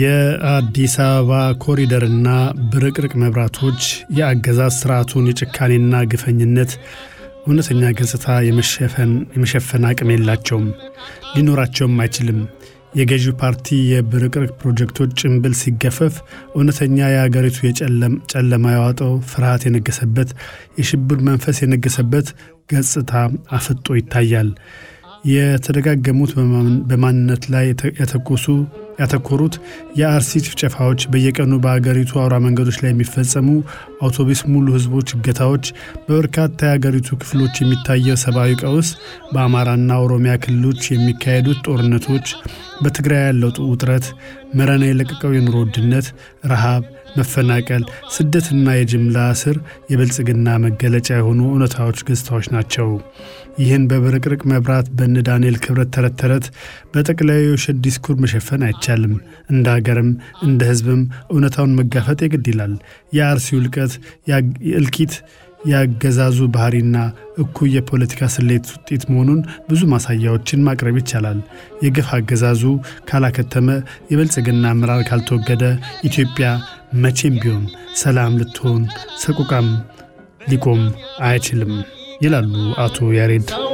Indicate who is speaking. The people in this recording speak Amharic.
Speaker 1: የአዲስ አበባ ኮሪደርና ብርቅርቅ መብራቶች የአገዛዝ ስርዓቱን የጭካኔና ግፈኝነት እውነተኛ ገጽታ የመሸፈን አቅም የላቸውም፣ ሊኖራቸውም አይችልም። የገዢው ፓርቲ የብርቅርቅ ፕሮጀክቶች ጭንብል ሲገፈፍ እውነተኛ የአገሪቱ ጨለማ ያዋጠው ፍርሃት የነገሰበት የሽብር መንፈስ የነገሰበት ገጽታ አፍጦ ይታያል። የተደጋገሙት በማንነት ላይ ያተኮሱ ያተኮሩት የአርሲ ጭፍጨፋዎች፣ በየቀኑ በአገሪቱ አውራ መንገዶች ላይ የሚፈጸሙ አውቶቡስ ሙሉ ህዝቦች እገታዎች፣ በበርካታ የአገሪቱ ክፍሎች የሚታየው ሰብአዊ ቀውስ፣ በአማራና ኦሮሚያ ክልሎች የሚካሄዱት ጦርነቶች፣ በትግራይ ያለው ውጥረት፣ መረና የለቀቀው የኑሮ ውድነት፣ ረሃብ፣ መፈናቀል፣ ስደትና የጅምላ እስር የብልጽግና መገለጫ የሆኑ እውነታዎች ገጽታዎች ናቸው። ይህን በብርቅርቅ መብራት በነ ዳንኤል ክብረት ተረት ተረት በጠቅላዩ የውሸት ዲስኩር መሸፈን አይቻልም። እንደ ሀገርም እንደ ህዝብም እውነታውን መጋፈጥ የግድ ይላል። የአርሲው እልቀት እልቂት ያገዛዙ ባህሪና እኩይ የፖለቲካ ስሌት ውጤት መሆኑን ብዙ ማሳያዎችን ማቅረብ ይቻላል። የግፍ አገዛዙ ካላከተመ፣ የብልጽግና አመራር ካልተወገደ ኢትዮጵያ መቼም ቢሆን ሰላም ልትሆን ሰቁቃም ሊቆም አይችልም ይላሉ አቶ ያሬድ።